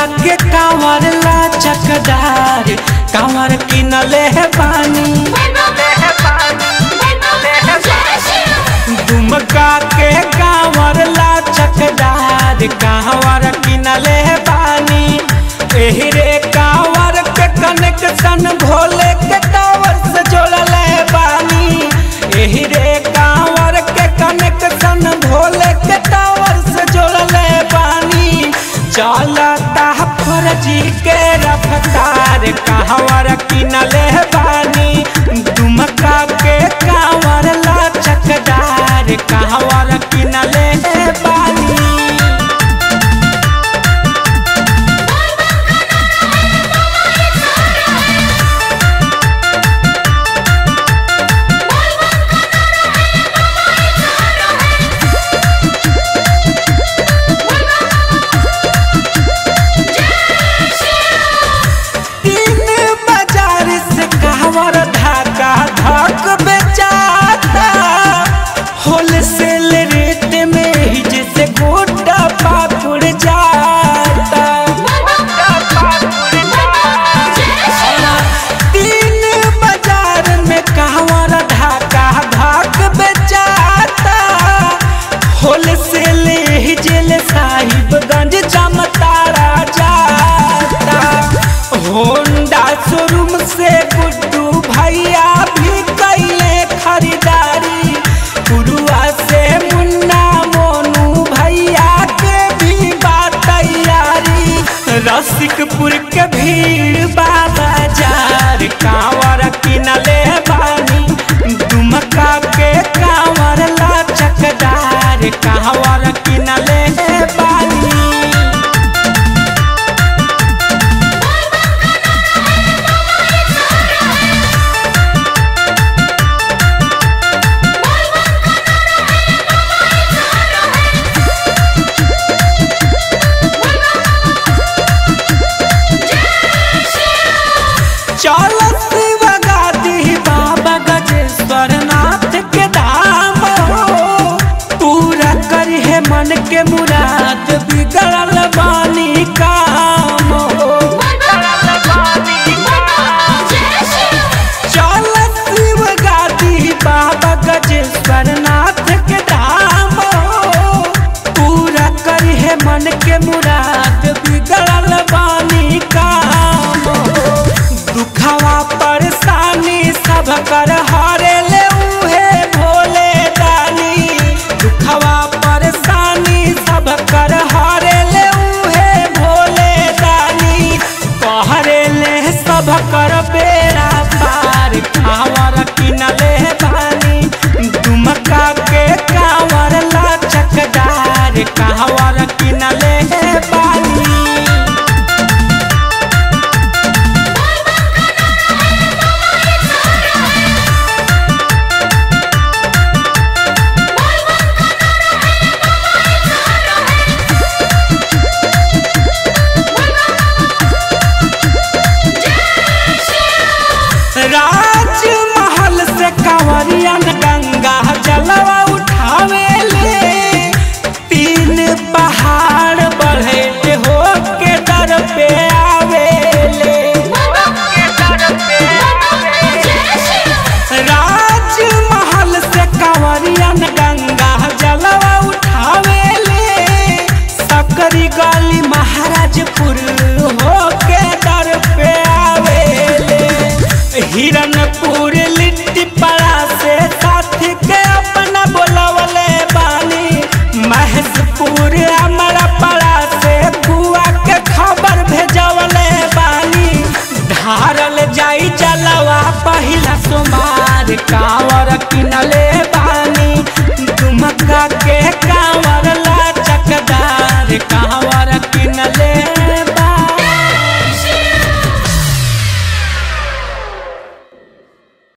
के कांवर ला चकदार कांवर किनले है पानी दुमका के कांवर ला चकदार कांवर किनले है पानी एही रे कांवर के कनेक्शन भोले के टावर से जोड़ल है पानी एही रे कांवर के कनेक्शन भोले के टावर से जोड़ल है पानी चलता फौजी के रफ्तार कांवर किनले है पानी दुमका के कांवर ला चकदार कांवर किनले है पानी तीन बाजार से कांवर धाका धक बेचाता होलसेल रेट में ही जैसे गोटा पाकुड़ जाता तीन बाजार में कांवर धाका धक बेचाता होलसेल ही जेल साहिबगंज जमतारा जाता होंडा शोरूम से गुड्डू भैया भी कैले खरीदारी पुरुआ से मुन्ना मोनू भैया के भी बात तैयारी रसिकपुर के भीड़ बाबा जार कांवर किनले बानी दुमका के कांवर ला चकदार कांवर किनले बानी चलत बगाती बाबा गजेश्वर नाथ के धाम हो पूरा करी है मन के मुराद बिगड़ल बानी काम हो चलत बगाती बाबा गजेश्वर नाथ के धाम हो पूरा करी है मन के मुराद बिगड़ल बानी काम हो दुखवा परेशानी सब कर हारे ले उहे भोले दानी दुखवा परेशानी सब कर हारे ले उहे भोले दानी कहरे ले सब कर बेड़ा पार कांवर किनले बानी दुमका के कांवर ला चकदार कांवर किनले बानी राजमहल से कंवरियन गंगा जलवा उठावे ले तीन पहाड़ बढ़े हो के दर पे आवे ले राजमहल से कंवरियन गंगा जलवा उठावे ले सकरी गली महाराजपुर हो के दर पे आवे ले हिरनपुर लिट्टी पड़ा से साथी के अपना बोलवले बानी महेशपुर हमारा पड़ा से बुआ के खबर भेजवले बानी धारल जाई जलवा पहिला सोमार कांवर